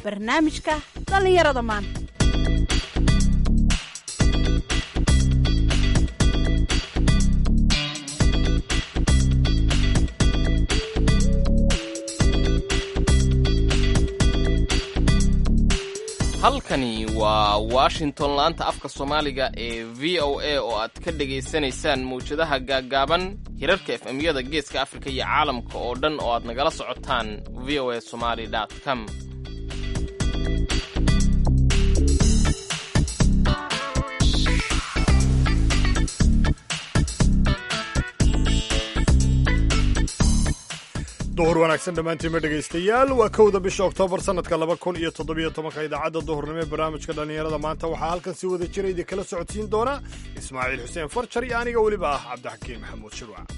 barnaamijka dhallinyarada maanta halkani waa washington laanta afka soomaaliga ee v o a oo aad ka dhegaysanaysaan mawjadaha gaaggaaban hirarka efemyada geeska afrika iyo caalamka oo dhan oo aad nagala socotaan v o a somaly com duhur wanaagsan dhammaantiinma dhegaystayaal waa kowda bisha oktoobar sannadka laba kun iyo toddobiyo tobanka idaacadda duhurnimo ee barnaamijka dhallinyarada maanta waxaa halkan si wada jira idin kala socodsiin doona ismaaciil xuseen farjar iyo aniga weliba ah cabdixakiin maxamuud shirwac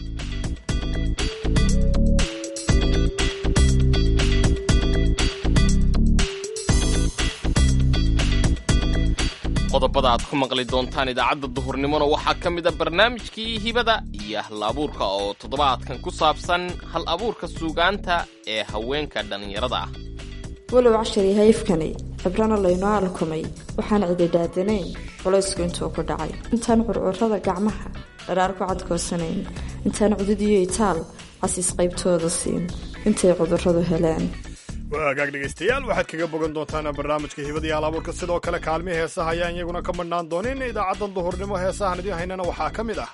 qodobada aad ku maqli doontaan idaacadda duhurnimona waxaa ka mid a barnaamijkii hibada iyo hal abuurka oo toddobaadkan ku saabsan hal abuurka suugaanta ee haweenka dhallinyarada ah walow cashari hayfkani cibrana laynoo alkumay waxaan cididhaadanayn culaysku intuu ku dhacay intaan curcurada gacmaha dharaar ku cadkoosanayn intaan cudud iyo itaal casiis qaybtooda siin intay cudurradu heleen waagaag dhegaystayaal waxaad kaga bogan doontaan barnaamijka hibada iyo halabuurka sidoo kale kaalmihii heesaha ayaan iyaguna ka madhnaan doonin idaacaddan duhurnimo heesahan idiin haynana waxaa ka mid ah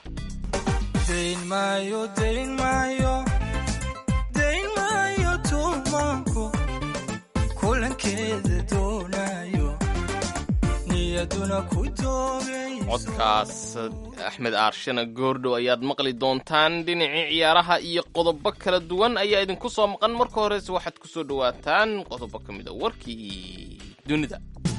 codkaas axmed aarshana goordhow ayaad maqli doontaan dhinacii ciyaaraha iyo qodobo kala duwan ayaa idinku soo maqan marka horese waxaad ku soo dhowaataan qodobo ka mid a warkii dunida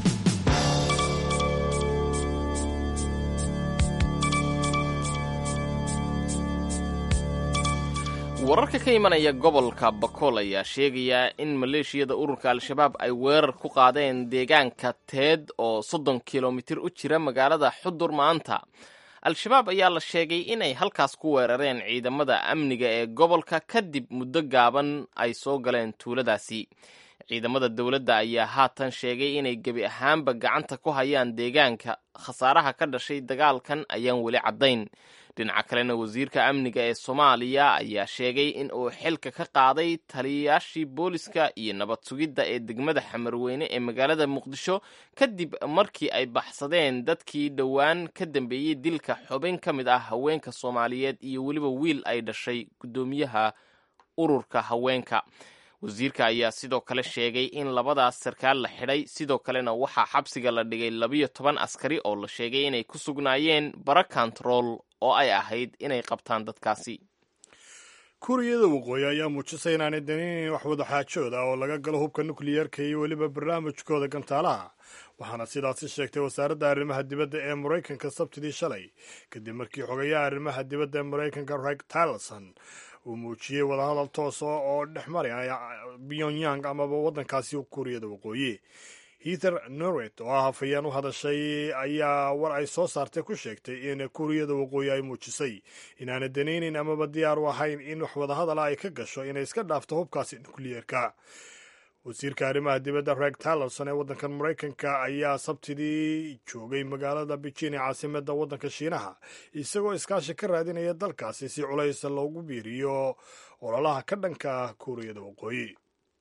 wararka ka imanaya gobolka bakool ayaa sheegaya in maleeshiyada ururka al-shabaab ay weerar ku qaadeen deegaanka teed oo soddon kilomitir u jira magaalada xudur maanta al-shabaab ayaa la sheegay inay halkaas ku weerareen ciidamada amniga ee gobolka kadib muddo gaaban ay soo galeen tuuladaasi ciidamada dowladda ayaa haatan sheegay inay gebi ahaanba gacanta ku hayaan deegaanka khasaaraha ka dhashay dagaalkan ayaan weli caddayn dhinaca kalena wasiirka amniga ee soomaaliya ayaa sheegay in uu xilka ka qaaday taliyayaashii booliska iyo nabad sugidda ee degmada xamarweyne ee magaalada muqdisho kadib markii ay baxsadeen dadkii dhowaan ka dambeeyey dilka xubin ka mid ah haweenka soomaaliyeed iyo weliba wiil ay dhashay guddoomiyaha ururka haweenka wasiirka ayaa sidoo kale sheegay in labadaas sarkaal la xidhay sidoo kalena waxaa xabsiga la dhigay labiyo toban askari oo la sheegay inay ku sugnaayeen bara kontarool oo ay ahayd inay qabtaan dadkaasi kuuriyada waqooyi ayaa muujisay inaanay daninayn wax wadaxaajooda oo laga galo hubka nukliyeerka iyo weliba barnaamijkooda gantaalaha waxaana sidaasi sheegtay wasaaradda arrimaha dibadda ee maraykanka sabtidii shalay kadib markii xogayaha arrimaha dibadda ee maraykanka reg tillerson uu muujiyey wadahadal toosa oo dhex maraya pyongyang amaba waddankaasi kuuriyada waqooyi heather norwet oo ah hafayeen u hadashay ayaa war ay soo saartay ku sheegtay in kuuriyada waqooyi ay muujisay inaana danaynayn amaba diyaar u ahayn in wax wadahadala ay ka gasho inay iska dhaafto hubkaasi nukliyeerka wasiirka arrimaha dibadda reg tillerson ee waddankan maraykanka ayaa sabtidii joogay magaalada beijing ee caasimada waddanka shiinaha isagoo iskaashi ka raadinaya dalkaasi si culays loogu biiriyo ololaha ka dhanka ah kuuriyada waqooyi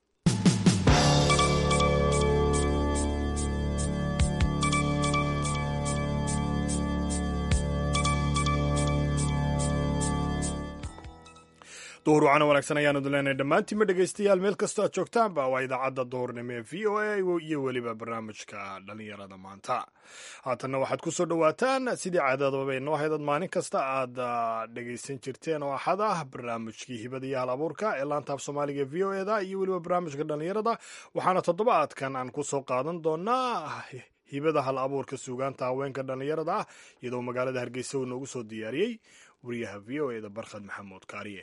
duhur wacana wanaagsan ayaanu idin leenahay dhammaantiinma dhegaystayaal meel kastoo aad joogtaanba waa idaacadda duhurnimo ee v o a iyo weliba barnaamijka dhallinyarada maanta haatanna waxaad ku soo dhowaataan sidii caadadaba inoo haydad maalin kasta aad dhegaysan jirteen oo axad ah barnaamijkii hibada iyo hal abuurka ee laanta af soomaaliga v o eda iyo weliba barnaamijka dhallinyarada waxaana toddobaadkan aan ku soo qaadan doonaa hibada hal abuurka suugaanta haweenka dhallinyarada ah iyadoo magaalada hargeysa uu noogu soo diyaariyey wariyaha v o eda barkhad maxamuud kaariye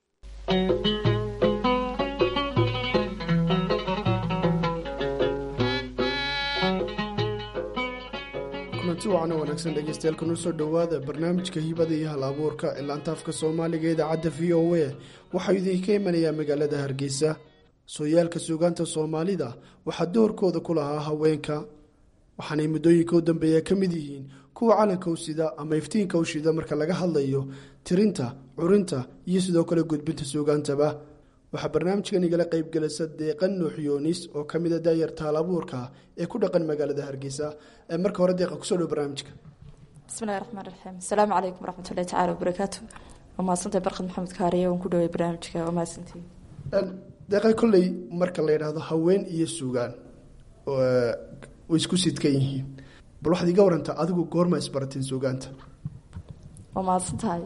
kulanti wacana wanaagsan dhegeystayaal kuna soo dhowaada barnaamijka hibada iyo hal abuurka ee laantaafka soomaaliga idaacadda v o a waxaa idinka imanayaa magaalada hargeysa sooyaalka suugaanta soomaalida waxaa doorkooda ku lahaa haweenka waxaanay muddooyinka u dambeeya ka mid yihiin kuwa calanka u sida ama iftiinka u shida marka laga hadlayo tirinta curinta iyo sidoo kale gudbinta suugaantaba waxaa barnaamijkan igala qaybgelisa deeqan nuux yoonis oo ka mida daayar taalabuurka ee ku dhaqan magaalada hargeysa marka hore deeqa kusoo dhow barnaamijka bismillahi raxmaan raxiim asalaamu calaykum waraxmatullahi tacala wabarakaatu waa mahadsantahay barkad maxamed kaariye waan ku dhaway barnaamijka waa mahadsantihi deeqa kolley marka la yidhaahdo haween iyo suugaan way isku sidkan yihiin bal waxaad iga warantaa adigu goorma isbarateen suugaanta waa mahadsan tahay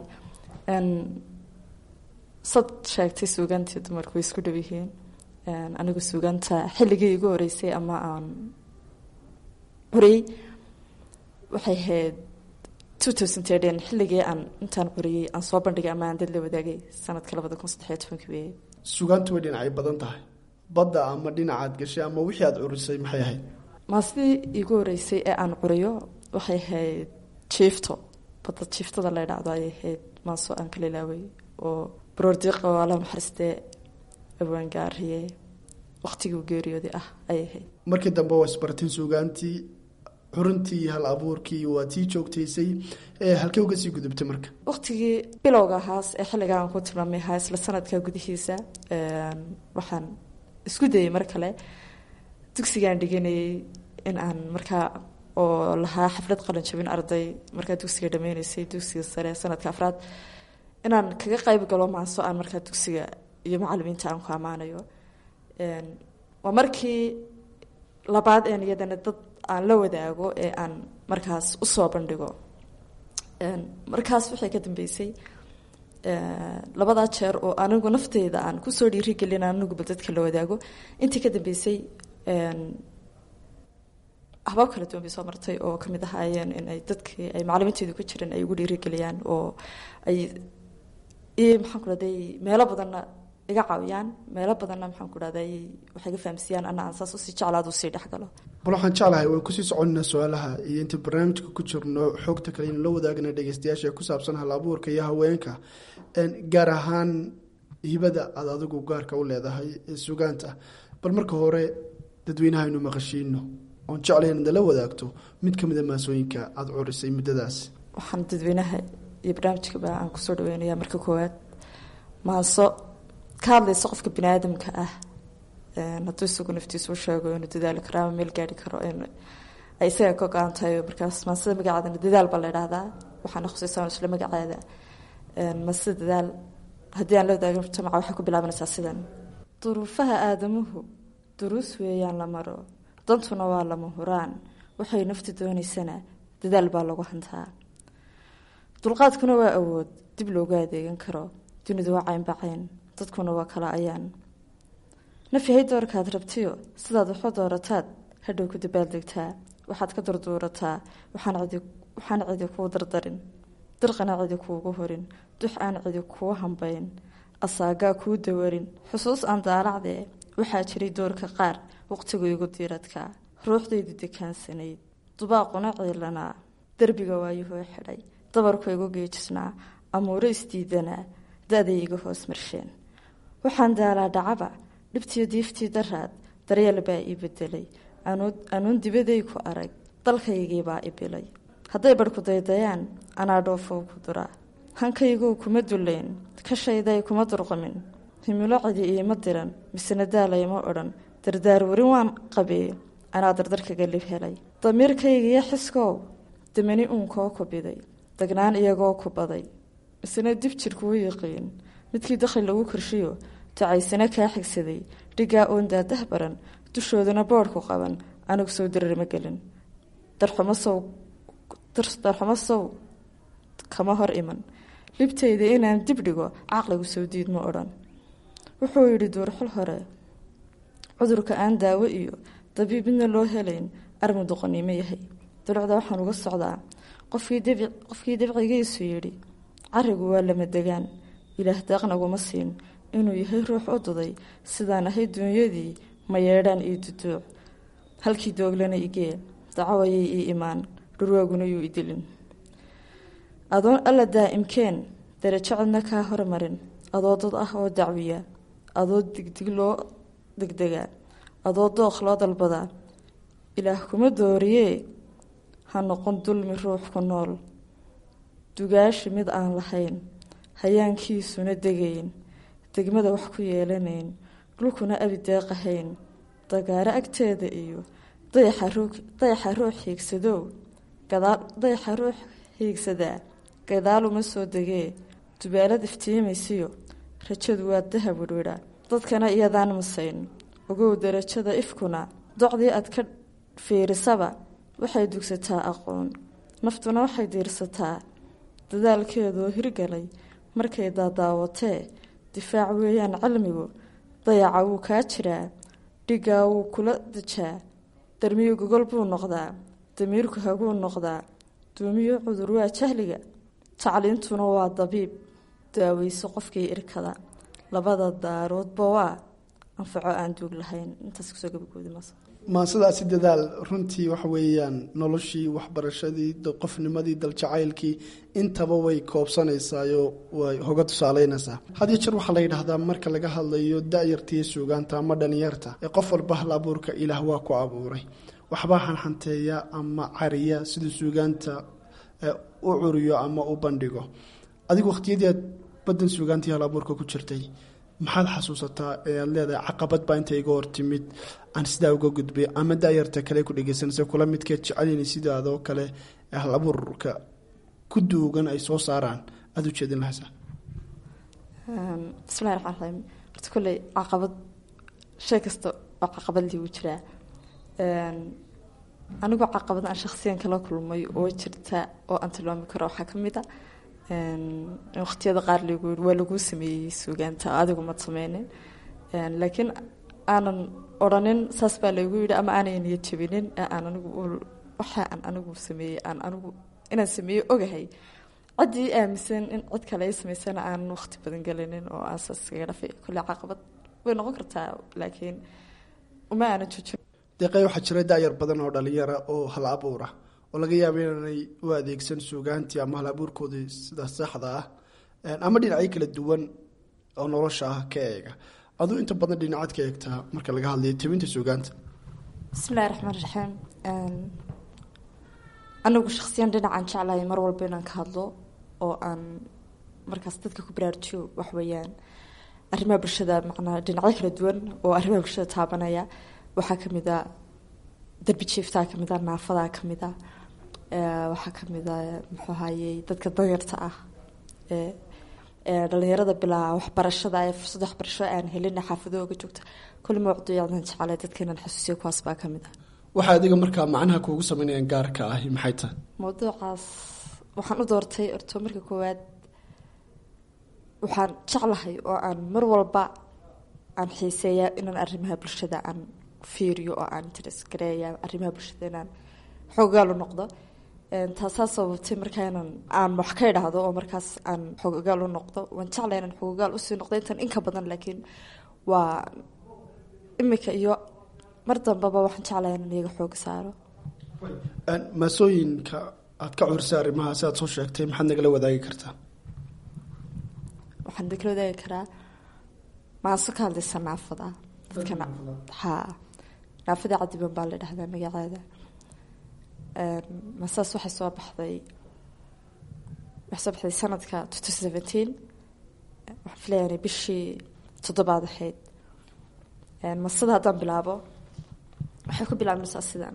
sad sheegtay suugaantii dumarku way isku dhow yihiin anigu suugaanta xilligii igu horeysay ama aan curiyey waxay ahayd two thousand ten xilligii aan intaan curiyey aan soo bandhigay ama aan dad la wadaagay sanadka labada kun saddexiyo tobankii weeye suugaantu way dhinacay badan tahay badda ama dhinacaad gashay ama wixii aad curisay maxay ahayd maasidii iigu horeysay ee aan curiyo waxay ahayd jiifto badda jiiftada la idhaahdo ayay ahayd maaso aan kala ilaaway oo baroordiiqa oo alla maxaristee awaangaariye waqtigii geeriyooday ah ayay ahayd markii dambe waa isbarateen suugaantii xurintii hal abuurkii waa tii joogtaysay halkee uga sii gudubtay marka waqtigii bilowga ahaas ee xilliga aan ku tilmaamay ahaa isla sanadka gudihiisa waxaan isku dayay mar kale dugsigaan dhiganayay in aan markaa oo lahaa xaflad qalin jabin arday markaa dugsiga dhameyneysay dugsiga sare sanadka afraad inaan kaga qayb galo maaso aan markaa dugsiga iyo macalimiinta aan ku ammaanayo waa markii labaad een iyadana dad aan la wadaago ee aan markaas usoo bandhigo markaas waxay ka dambeysay labadaa jeer oo anigu nafteyda aan kusoo dhiirigelin aniguba dadka la wadaago intii ka dambeysay habaab kala duwan bay soo martay oo kamid ahaayeen in ay dadkii ay macalimiinteedu ku jireen ay ugu dhiirigeliyaan oo ay maxaan ku dhahday meelo badanna iga caawiyaan meelo badanna maxaan ku dhahday waxay ga fahamsiiyaan ana aan saas usii jeclaad usii dhexgalo bal waxaan jeclahay waan kusii soconina su-aalaha iyo inta barnaamijka ku jirno xoogta kale inu la wadaagna dhegeystayaasha ee ku saabsan hal abuurka iyo haweenka gaar ahaan hibada aad adigu gaarka u leedahay ee sugaanta bal marka hore dadweynaha aynu maqashiino oon jeclay inaad la wadaagto mid ka mida maasooyinka aada curisay muddadaas waxaan dadweynaha iyo barnaamijkaba aan kusoo dhaweynaya marka koowaad maaso ka hadlaysa qofka bini aadamka ah hadduu isagu naftiisu u sheego inuu dadaali karo ama meel gaari karo ay isaga ka go-an tahay markaas maasida magaceedana dadaal baa la idhaahdaa waxaana khusaysaa isla magaceeda maasida dadaal haddii aan la wadaagin mujtamaca waxay ku bilaabanaysaa sidan duruufaha aadamuhu duruus weeyaan la maro dantuna waa lama huraan waxay nafti doonaysana dadaal baa lagu hantaa dulqaadkuna waa awood dib loogu adeegan karo dunidu waa caynbacayn dadkuna waa kala ayaan nafyahay doorkaad rabtiyo sidaad waxu doorataad hadhow ku dabaaldegtaa waxaad ka durduurataa waxaan cidi kuu dardarin dirqana cidi kuugu horin dux aan cidi kuu hambayn asaagaa kuu dawarin xusuus aan daalacdee waxaa jiray doorka qaar waqtigu igu diiradkaa ruuxdaydu dekaansanayd dubaaquna ciilanaa derbiga waayuhoo xidhay dabarku igu geejisnaa amuuro isdiidanaa da-day iga hoos marsheen waxaan daalaa dhacaba dhibtiyo diiftii daraad daryeel baa ii bedelay anuun dibaday ku arag dalkaygiibaa i bilay hadday barhku daydayaan anaa dhoofow ku duraa hankayguu kuma dullayn kashayday kuma durqamin himilo cidi iima diran misena daalayma odhan dardaar warin waan qabee anaa dardarkaga lib helay damiirkaygiiyo xiskow damani uunkoo ku biday dagnaan iyagoo ku baday misena dib jirkuu yiqiin midkii dakhli lagu korshiyo ducaysana kaa xigsaday dhigaa oon daadah baran dushoodana boodhku qaban anigu sow dareerma gelin darxumo sow kama hor iman libtayda inaan dib dhigo caqligu soo diid ma odhan wuxuu yidhi duurxul hore cudurka aan daawo iyo dabiib midna loo helayn armu doqoniimo yahay dulucda waxaan uga socdaa qofkii dabcigiisu yidhi carigu waa lama degaan ilaah daaqnaguma siin inuu yahay ruux u duday sidaan ahay duunyadii ma yeedhaan ii duduuc halkii dooglana igee dacwayay ii imaan dhurwaaguna yuu idilin adoon alla daa'imkeen darajo cidna kaa hormarin adoo dad ah oo dacwiya adoo digdig loo degdega adoo dooq loo dalbadaa ilaah kuma dooriyee ha noqon dulmi ruux ku nool dugaashi mid aan lahayn hayaankiisuna degayn degmada wax ku yeelanayn dhulkuna abi deeqahayn dagaaro agteeda iyo dayaxa ruux hiigsadow dayaxa ruux hiigsadaa gadaaluma soo degee dubaalad iftiimaysiyo rajadu waa dahab wirwidha dadkana iyadaan masayn ogow darajada ifkuna docdii aad ka fiirisaba waxay dugsataa aqoon naftuna waxay diirsataa dadaalkeedoo hirgalay markay daadaawatee difaac weeyaan cilmigu dayaca wuu kaa jiraa dhigaa wuu kula dejaa darmiyo gogol buu noqdaa damiirku haguu noqdaa duumiyo cudur waa jahliga tacliintuna waa dabiib daaweyso qofkii irkada labada daaroodba waa anfaco aan duug lahayn intaas kusoo gabagooda maasadaasi dadaal runtii waxa weeyaan noloshii waxbarashadii qofnimadii daljacaylkii intaba way koobsanaysaayoo way hoga tusaaleynaysaa had iyo jeer waxaa la yidhaahdaa marka laga hadlayo da-yartiiyo suugaanta ama dhalinyarta ee qof walba hal abuurka ilaah waa ku abuuray waxbaa xanxanteeya ama cariya siduu suugaanta u curiyo ama u bandhigo adigu waqhtiyadii aad badan suugaantii hal abuurka ku jirtay maxaad xasuusataa ee aad leedahay caqabad baa inta iga hortimid aan sidaa uga gudbay ama daayarta kale ku dhegeysanaysa kula midkeed jecelini sidaadoo kale ee hal abuurka ku duugan ay soo saaraan aada u jeedin lahaysaa bismillahi raxmaan raxiim horta kolley caqabad shay kasta oo caqabad liigu jiraa anigoo caqabad aan shaksiyan kala kulmay oo jirta oo aan tilmaami karo waxaa ka mid a waqtiyada qaar lagu yii waa laguu sameeyey suugaanta adigu mad sameynin laakiin aanan odhanin saas baa lagu yidhi ama aanay niyad jabinin ee aan anigu waxa aan anigu sameeyey aan anigu inaan sameeyey ogahay ciddii aaminsan in cid kale ay samaysana aanan waqti badan gelinin oo aan saas kaga dhafay kolley caqabad way noqon kartaa laakiin uma aanan joojin deeqay waxaa jira daayar badan oo dhalinyara oo hal abuura oo laga yaaba inaanay u adeegsan suugaantii ama hal abuurkoodii sida saxda ah ama dhinacyo kala duwan oo nolosha ah ka eega aduu inta badan dhinacaad ka eegtaa marka laga hadlayo tebinta suugaanta bismillahi raxmaan raxiim anigu shaksiyan dhinacaan jeclahay mar walba inaan ka hadlo oo aan markaas dadka ku baraarujiyo waxweeyaan arrimaha bulshada macnaa dhinacyo kala duwan oo arrimaha bulshada taabanaya waxaa kamid a darbi jiiftaa kamid a naafadaa kamid a waxaa kamid a muxuu ahayey dadka danyarta ah ee dhalinyarada bilaa waxbarashada ee fursad waxbarasho aan helin xaafadooga joogta kulli mawduucyadan jeclay dadka inaan xasuusiyo kuwaas baa kamid a waxaa adiga markaa macnaha kuugu sameynayaan gaarka ahi maxay tahay mawduucaas waxaan u doortay orto marka koowaad waxaan jeclahay oo aan mar walba aan xiiseeyaa inaan arrimaha bulshada aan fiiriyo oo aan interes gareeya arrimaha bulshada inaan xoogaal u noqdo taasaa sababtay markaa inaan aan wax ka idhaahdo oo markaas aan xoogaal u noqdo waan jeclay inaan xoogaal usii noqdo intan inka badan laakiin waa imika iyo mar dambaba waxaan jeclaya inaan iyaga xooga saaro maasooyinka aad ka curisay arrimaha si aad soo sheegtay maxaad nagala wadaagi kartaa waxaan nagala wadaagi karaa maaso ka hadlaysa naafada dadkana haa naafada cadiban baa la dhahdaa magaceeda masaas waxay soo baxday waxay soo baxday sanadka two thousand seventeen waxaan filayaa bishii toddobaad ahayd masada haddaan bilaabo waxay ku bilaabmaysaa sidan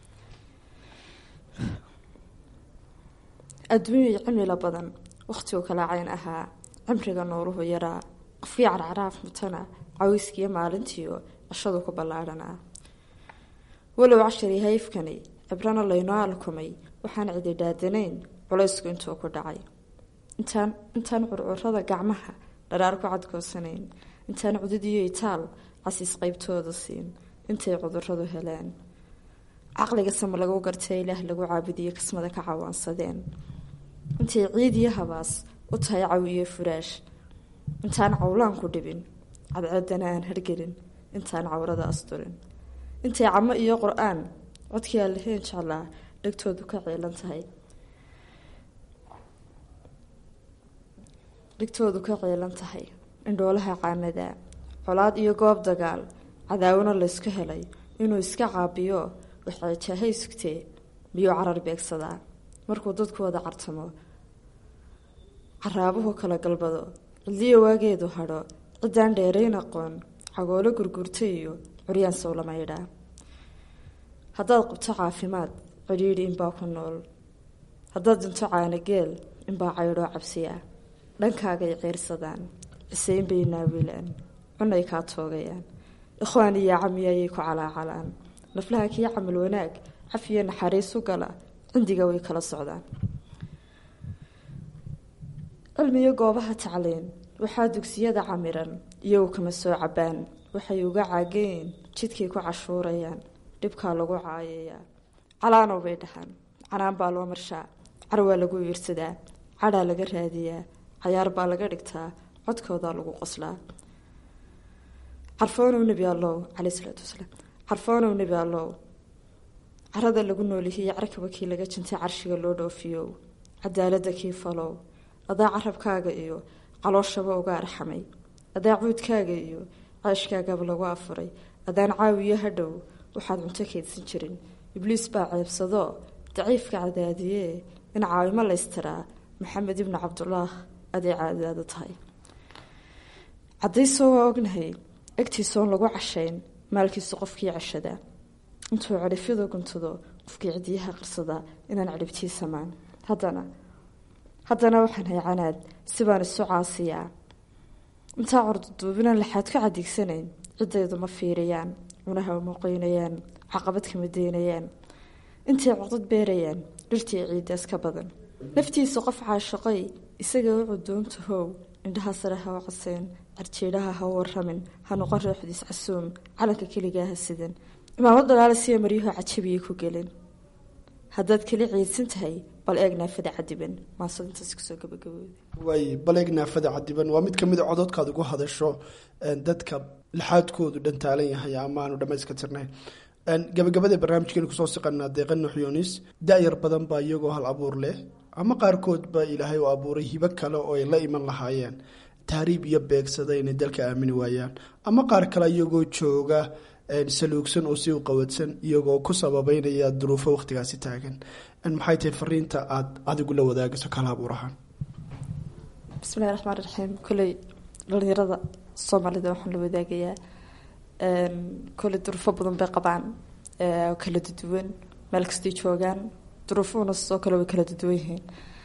adduunya cimilo badan wakhtigu kala cayn ahaa cimriga nooluhu yaraa qofkii carcaraaf mutana caweyskiiyo maalintiio cishadu ku ballaadhanaa walow cashari hayfkani cibrana laynoo alkumay waxaan cidi dhaadanayn culaysku intuu ku dhacay intaan intaan curcurada gacmaha dharaar ku cadgoosanayn intaan cudud iyo itaal casiis qeybtooda siin intay cuduradu heleen caqliga sama lagu gartay ilaah lagu caabudiyo kismada ka cawaansadeen intay ciid iyo habaas u tahay cawi iyo furaash intaan cawlaan ku dhibin cadceedana aan hargelin intaan cawrada asturin intay camo iyo qur-aan codkii aan lahayn jeclaa dhegtoodu ka ciilan tahay dhegtoodu ka ciilan tahay indhoolaha caanada colaad iyo goob dagaal cadaawona laysku helay inuu iska caabiyo waxeejahay sugtee miyuu carar beegsadaa markuu dadku wada cartamo caraabuhu kala galbado cidliyo waageedu hadho ciddaan dheerayn aqoon cagoolo gurgurta iyo curyaan sowlamaydhaa haddaad qabto caafimaad cidhiidhi inbaa ku nool haddaad dinto caanageel inbaa caydhoo cabsiya dhankaagay ceyrsadaan ciseyn bay naawilaan cunay kaa toogayaan ikhwaan iyo cami ayay ku calaacalaan naflaha kii camal wanaag cafiyo naxariis u gala cindiga way kala socdaan cilmiyo goobaha tacliin waxaa dugsiyada camiran iyagu kama soo cabaan waxay uga caageen jidkay ku cashuurayaan dhibkaa lagu caayayaa calaanow bay dhahaan canaan baa loo marshaa car waa lagu iirsadaa cadhaa laga raadiyaa cayaar baa laga dhigtaa codkoodaa lagu qoslaa carfoonow nebi allow caley isalaatu wasalaam carfoonow nebi allow carada lagu noolihiiyo carkaba kii laga jintay carshiga loo dhoofiyow cadaalada kii falow adaa carabkaaga iyo calooshaba uga arxamay adaa cuudkaaga iyo ceeshkaagaba lagu afuray adaan caawiyo hadhow waxaad cunto kaydsan jirin ibliis baa ceebsadoo daciifka cadaadiyee in caawimo laystiraa maxamed ibnu cabdulaah aday caadaada tahay cadaysoo waa ognahay egtiisoon lagu cashayn maalkiisu qofkii ceshadaa intuu cadhifyada guntado qofkii cidiyaha qarsadaa inaan cadhibtii samaan haddana haddana waxaan hay canaad sibaan isu caasiyaa intaa corduduubinan laxaad ku cadiigsanayn ciddaydu ma fiiriyaan cunaha uma qoynayaan caqabad kama deynayaan intay codad beerayaan dhirtii ciidaas ka badan naftiisa qof caashaqay isaga u cudoonta how indhaha sare ha u caseen carjeedhaha ha u waramin ha noqon rooxdiis casuum calanka keligaa ha sidan imaamad dalaala siya maryuhu cajabiyay ku gelin haddaad keli ciidsan tahay bal eeg naafada cadiban maasad intaas kusoo gabagabooda waay baleeg naafada cadiban waa mid kamid a cododkaad ugu hadasho dadka laxaadkoodu dhantaalan yahay ama aanu dhamayska tirnayn gabagabada barnaamijkeenu kusoo siqanaa deeqa nuxyoonis da-yar badan baa iyagoo hal abuur leh ama qaarkood baa ilaahay u abuuray hibo kale oo ay la iman lahaayeen tahriib iyo beegsada inay dalka aamini waayaan ama qaar kale iyagoo jooga saluugsan oo si u qawadsan iyagoo ku sababeynaya duruufo waqtigaasi taagan maxay tahay fariinta aad adigu la wadaagayso kala abuur ahaan bismillahi raxmaan raxiim koley dhalinyarada soomaalida waxaan la wadaagayaa koley duruufo badan bay qabaan oo kala duduwan meel kastay joogaan duruufuhuna sidoo kale way kala duduwan yihiin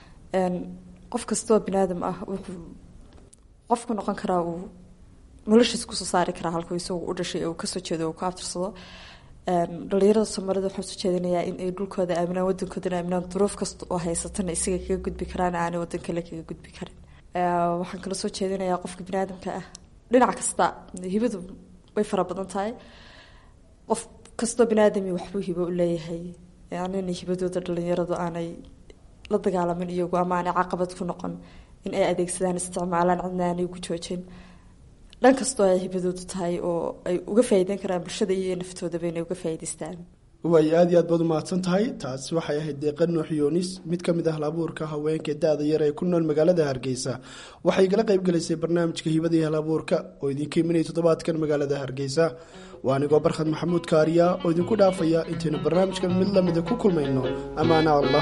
qof kastoo binaadam ah wuxuu qofku noqon karaa uu noloshiis kusoo saari karaa halkuu isagu u dhashay uu kasoo jeedo uu ku abtirsado dhalinyarada soomaalida waxaan soo jeedinayaa in ay dhulkooda aaminaan wadankoodana aaminaan duruuf kasta oo haysatana isaga kaga gudbi karaan aanay wadan kale kaga gudbi karin waxaan kala soo jeedinayaa qofka biniaadamka ah dhinac kasta hibadu way fara badan tahay qof kastoo biniaadami waxbuu hibo u leeyahay anina hibadooda dhalinyaradu aanay la dagaalamin iyagu ama aanay caqabad ku noqon in ay adeegsadaan isticmaalaan cidna aanay ugu joojin dhan kastoo ay hibadoodu tahay oo ay uga faa'iideyn karaan bulshada iyo naftoodaba inay uga faa'iidaystaan waay aada iyo aad baad umahadsan tahay taasi waxay ahayd deeqa nuux yoonis mid ka mid ah halabuurka haweenka da-da yar ee ku nool magaalada hargeysa waxay igala qayb galaysay barnaamijka hibada iyo halabuurka oo idinka imanaya toddobaadkan magaalada hargeysa waa anigoo barkhad maxamuud kaariya oo idinku dhaafaya intaynu barnaamijkan mid lamida ku kulmayno amaana allah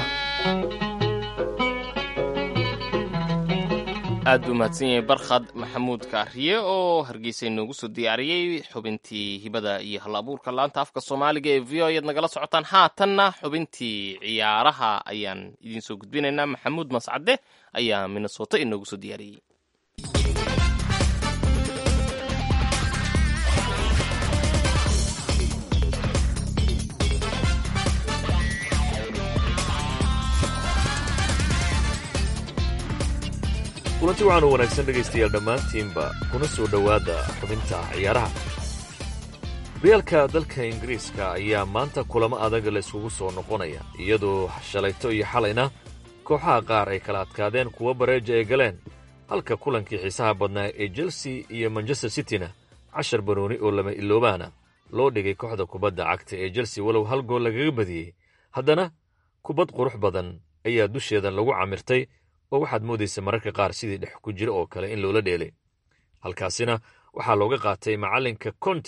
aad buu mahadsan yahay barkhad maxamuud kaariye oo hargeysa inoogu soo diyaariyey xubintii hibada iyo hal abuurka laanta afka soomaaliga ee v o ayaad nagala socotaan haatanna xubintii ciyaaraha ayaan idiin soo gudbinaynaa maxamuud mascade ayaa minnesota inoogu soo diyaariyey kulanti waxaan u wanaagsan dhegaystayaal dhammaantiinba kuna soo dhowaada xubinta ciyaaraha horyaalka dalka ingiriiska ayaa maanta kulamo adag la isugu soo noqonaya iyadoo shalayto iyo xalayna kooxaha qaar ay kala adkaadeen kuwo bareeja ay galeen halka kulankii xiisaha badnaa ee chelsea iyo manchester cityna cashar banooni oo lama iloobaana loo dhigay kooxda kubadda cagta ee chelsea walow hal gool lagaga badiyey haddana kubad qurux badan ayaa dusheeda lagu camirtay oo waxaad moodaysa mararka qaar sidii dhex ku jira oo kale in loola dheelay halkaasina waxaa looga qaatay macallinka konte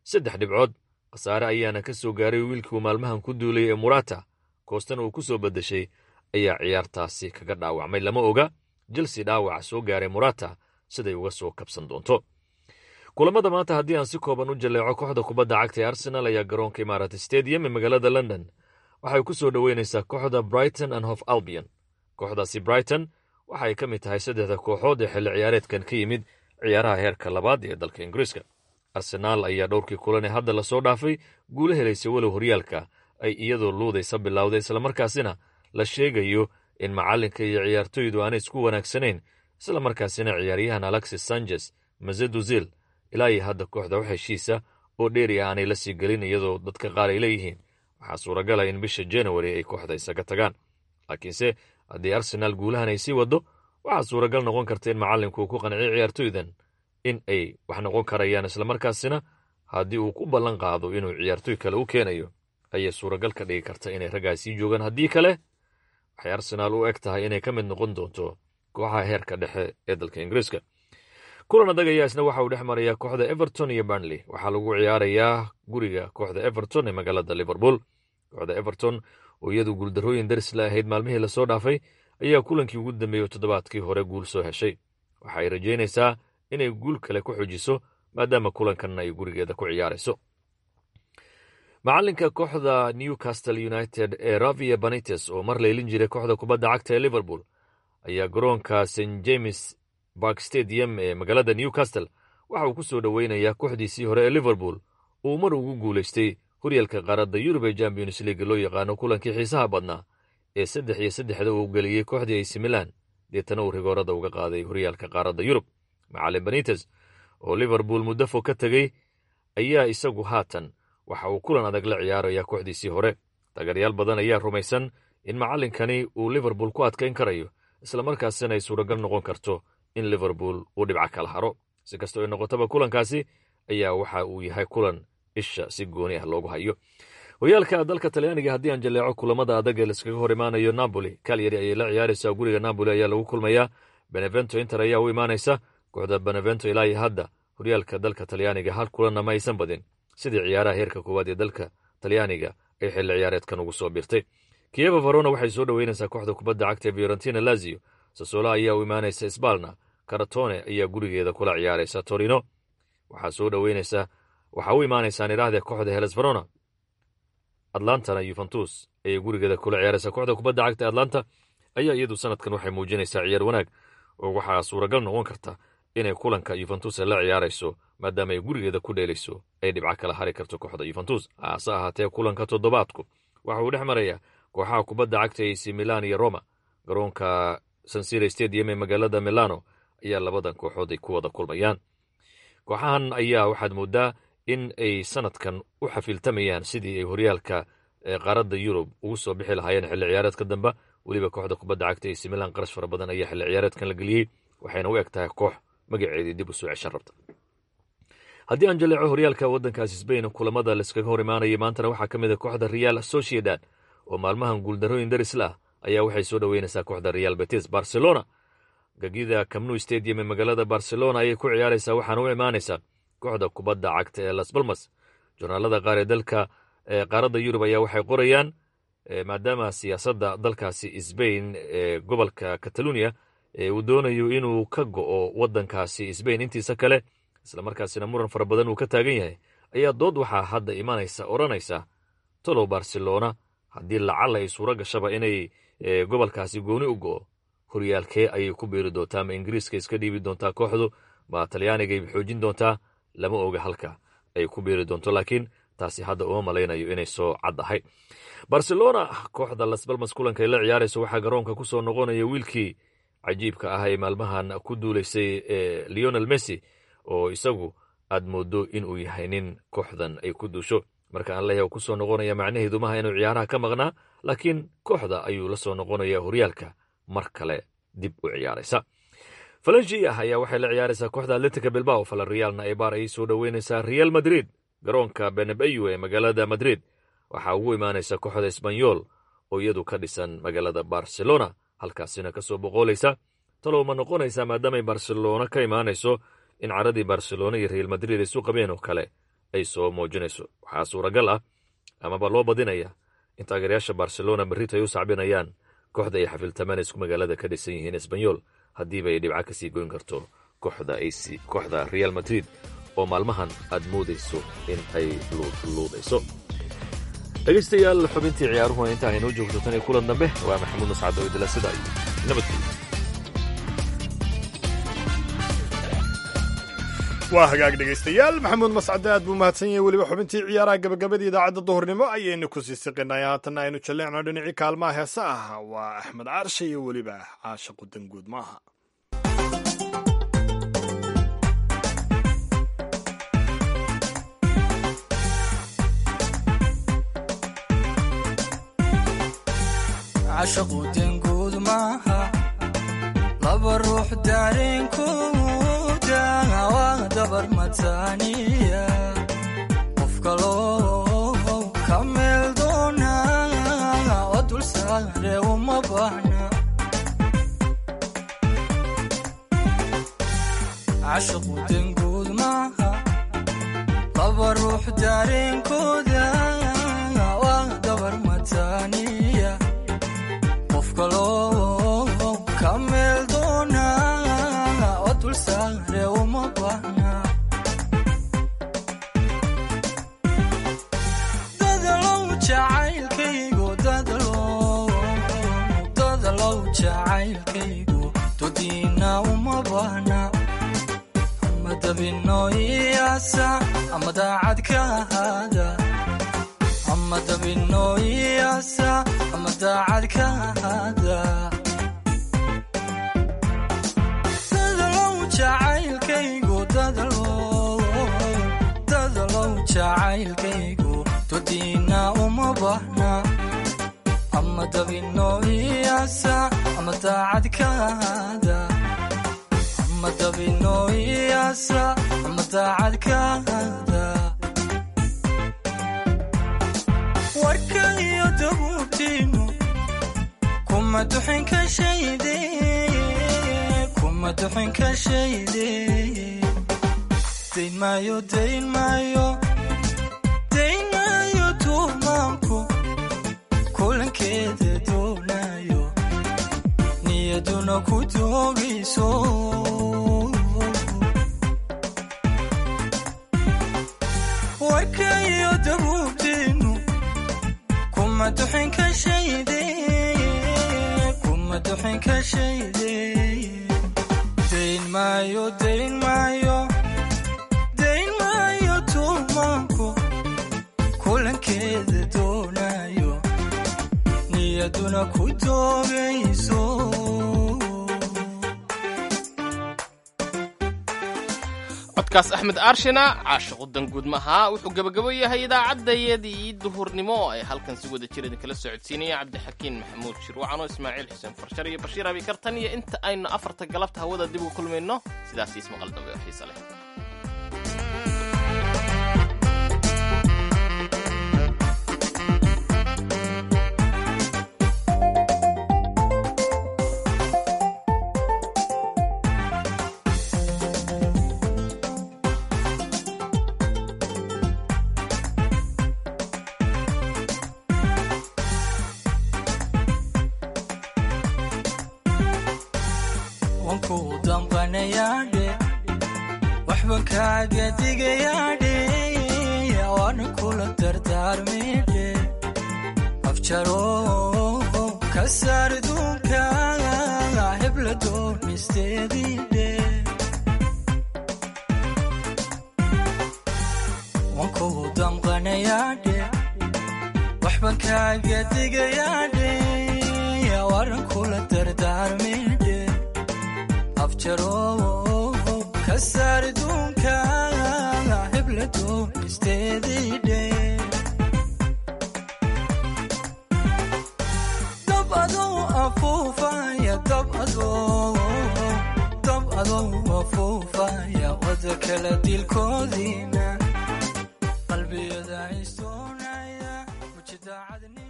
saddex dhibcood khasaare ayaana ka soo gaaray wiilkii uu maalmahan ku duulay ee murata koostana uu ku soo beddeshay ayaa ciyaartaasi kaga dhaawacmay lama oga jelse dhaawaca soo gaaray murata siday uga soo kabsan doonto kulamada maanta haddii aan si kooban u jaleeco kooxda kubadda cagta ee arsenal ayaa garoonka imaarat stadium ee magaalada london waxay ku soo dhoweynaysaa kooxda brighton and hof albion kooxdaasi brighton waxay ka mid tahay saddexda kooxood ee xilli ciyaareedkan ka yimid ciyaaraha heerka labaad ee dalka ingiriiska arsenaal ayaa dhowrkii kulan ee hadda lasoo dhaafay guulo helaysa walow horyaalka ay iyadoo luudaysa bilowday islamarkaasina la sheegayo in macallinka iyo ciyaartoydu aanay isku wanaagsanayn islamarkaasina ciyaaryahan alexis sanchez mazeduzil ilaa iyo hadda kooxda wax heshiisa oo dheeri ah aanay la sii gelin iyadoo dadka qaar ay leeyihiin waxaa suuragala in bisha januari ay kooxda isaga tagaan laakiinse haddii arsenaal guulahan ay sii waddo waxaa suuragal noqon karta in macallinku uu ku qanciyo ciyaartoydan in ay wax noqon karayaan islamarkaasina haddii uu ku ballan qaado inuu ciyaartoy kale u keenayo ayay suuragal ka dhigi karta inay raggaa sii joogaan haddii kale waxay arsenaal u eg tahay inay ka mid noqon doonto kooxaha heerka dhexe ee dalka ingiriiska kulan adag ayaa isna waxa uu dhex marayaa kooxda everton iyo burnley waxaa lagu ciyaarayaa guriga kooxda everton ee magaalada liverpool kooxda everton oo iyadu guuldarrooyin daris la ahayd maalmihii lasoo dhaafay ayaa kulankii ugu dambeeyey toddobaadkii hore guul soo heshay waxa ay rajaynaysaa inay guul kale ku xujiso maadaama kulankan ay gurigeeda ku ciyaarayso macalinka kooxda newcastle united ee ravia banites oo mar leylin jiray kooxda kubadda cagta ee liverpool ayaa garoonka st james bark stadium ee magaalada newcastle waxa uu ku soo dhoweynayaa kooxdiisii hore ee liverpool uu mar ugu guulaystay horyaalka qaaradda yurub ee champions league loo yaqaano kulankii xiisaha badnaa ee saddex iyo saddexda uu geliyey kooxdii ac milan deetana uu rigoorada uga qaaday horyaalka qaaradda yurub macalin banites oo liverpool muddo fog ka tegey ayaa isagu haatan waxa uu kulan adag la ciyaarayaa kooxdiisii hore taageeryaal badan ayaa rumaysan in macallinkani uu liverpool ku adkayn karayo islamarkaasina ay suuragal noqon karto in liverpool uu dhibco kala haro si kastoo ay noqotaba kulankaasi ayaa waxa uu yahay kulan isha si gooni ah loogu hayo horyaalka dalka talyaaniga haddii aan jaleeco kulamada adag ee laiskaga hor imaanayo napoli kalyari ayay la ciyaaraysaa guriga napoli ayaa lagu kulmayaa benevento inter ayaa u imaanaysa kooxda benevento ilaa iyo hadda horyaalka dalka talyaaniga hal kulanna ma aysan badin sidii ciyaaraha heerka koowaad ee dalka talyaaniga ay xilli ciyaareedkan ugu soo birtay kiyeva varona waxay soo dhoweynaysaa kooxda kubadda cagta ee fiorentina lazio sasola ayaa u imaanaysa sbalna karatone ayaa gurigeeda kula ciyaaraysa torino waxaa soo dhoweynaysa waxaa u imaanaysaan idhaahde kooxda heles verona atlantana yuventus ayay gurigeeda kula ciyaaraysaa kooxda kubadda cagta atlanta ayaa iyadu sanadkan waxay muujinaysaa ciyaar wanaag oo waxaa suuragal noqon karta inay kulanka yuventus la ciyaarayso maadaama ay gurigeeda ku dheelayso ay dhibco kala hari karto kooxda yuventus hase ahaatee kulanka toddobaadku waxa uu dhex marayaa kooxaha kubadda cagta ac milan iyo roma garoonka sansira stadium ee magaalada milano ayaa labadan kooxood ay ku wada kulmayaan kooxahan ayaa waxaad moodaa in ay sanadkan u xafiiltamayaan sidii ay horyaalka qaaradda yurub ugu soo bixi lahaayeen xilli ciyaareedka dambe weliba kooxda kubadda cagta ac milan qarash fara badan ayaa xilli ciyaareedkan la geliyey waxayna u eg tahay koox magaceedii dib u soo ceshan rabta haddii aan jaleeco horyaalka waddankaasi sbain kulamada laiskaga hor imaanayay maantana waxaa ka mid a kooxda real sociedad oo maalmahan guuldarrooyin darisla ah ayaa waxay soo dhoweynaysaa kooxda real betis barcelona gegida camnu stadium ee magaalada barcelona ayay ku ciyaaraysaa waxaana u imaanaysaa kooxda kubadda cagta ee las balmas jornaalada qaar ee dalka qaaradda yurub ayaa waxay qorayaan maadaama siyaasadda dalkaasi sbain ee gobolka catalunya uu doonayo inuu ka go'o waddankaasi sbain intiisa kale islamarkaasina muran fara badan uu ka taagan yahay ayaa dood waxaa hadda imanaysa odhanaysa tolow barcelona haddii lacala ay suuro gashaba inay gobolkaasi gooni u go'o horyaalkee ayay ku biiri doontaa ma ingiriiska iska dhiibi doontaa kooxdu ma talyaanigay xoojin doontaa lama oga halka ay ku biiri doonto laakiin taasi hadda uma malaynayo inay soo cad ahay barcelona kooxda lasbalmas kulankay la ciyaarayso waxaa garoonka ku soo noqonaya wiilkii cajiibka ah ee maalmahan ku duulaysay ee leonel messi oo isagu aad moodo inuu yahay nin kooxdan ay ku duusho marka aan leeyahay ku soo noqonaya macnaheedu maha inuu ciyaaraha ka maqnaa laakiin kooxda ayuu la soo noqonaya horyaalka mar kale dib u ciyaaraysa falangia ayaa waxay la ciyaaraysaa kooxda atletica bilbao falarrealna ebar ayay soo dhoweynaysaa real madrid garoonka benebeyu ee magaalada madrid waxaa ugu imaanaysa kooxda esbanyol oo iyadu ka dhisan magaalada barcelona halkaasina ka soo boqoolaysa talow ma noqonaysaa maadaamay barcelona ka imaanayso in caradii barcelona iyo real madrid ay isu qabeen oo kale ay soo muujinayso waxaa suuragal ah amaba loo badinaya in taageerayaasha barcelona berrito ay u sacbinayaan kooxda ay xafiltamaan isku magaalada ka dhisan yihiin esbanyol haddiiba ay dhibca kasii goyn karto kooxda ac kooxda real madrid oo maalmahan aad moodayso in ay luudluudayso dhegaystayaal xubintii ciyaaruhuna inta aynoo joogto tan iyo kulan dambe waa maxamuud mascad oo idila sida iyo nabadgelyo waa hagaag dhegaystayaal maxamuud mascade aad buu mahadsan yahay weliba xubintii ciyaaraha gabagabadii idaacadda duhurnimo ayaynu ku sii siqinay haatanna aynu jalleecno dhinacii kaalmaha heesa ah waa axmed caarshe iyo weliba caasha qudanguud maaha cashaqudanguud maaha laba ruux daareenkooda waa dabar mataaniya qof kaloo ka meel doona oo dul saare uma baahna cashaqudanguud maaha laba ruux daareenkooda waa dabar mataaniya qof kaloo ka meel doona oo dul saare uma baahna dadalow jacaylkaygu dadalow dadalow jacaylkaygu dodiina uma baahna ama dabino iyaasa ama daacad ka ahaada ama dabino iyaasa ama daacad ka ahaada dadalow jacaylkaygu dadalow dadalow jacaylkaygu dodiina uma baahna ama dabino iyaasa ama daacad ka ahaada ama dabino iyaasa ama daacad ka ahaada warka iyo dabuubtiinu kuma duxin ka shayde kuma duxin ka shayde dayn maayo dayn maayo dayn maayo tuumaanku kulankeeda doonayo niyaduna ku doogayso warka iyo dabuubtiinu kuma duxin ka shayde kuma duxin ka shayde dayn maayo dayn maayo dayn maayo tuumaanku kulankeeda doonayo niyaduna ku doogayso codkaas axmed aarshina caashiqu danguud maha wuxuu gebagabo yahay idaacaddayadii duhurnimo ay halkan si wada jir idinkala socodsiinaya cabdixakiin maxamuud shirwacan oo ismaaciil xuseen farshar iyo bashiir abikartan iyo inta aynu afarta galabta hawada dib ugu kulmayno sidaas ismaqal dambe oo xiise leh wankuu damqanayaadhe waxban kaaga digayaadhe waana kula dardaarmidhe afjaro ka saar duunka hebla doonisteediidhe wankuu damqanayaadhe waxban kaaga digayaadhe waana kula dardaarmidhe afjaro ka saar duunka hebla doonisteediidhe dab adow afuufaya dab adow dab adow afuufaya wada kala dilkoodiina qalbiyada istoonaya mujidaacadni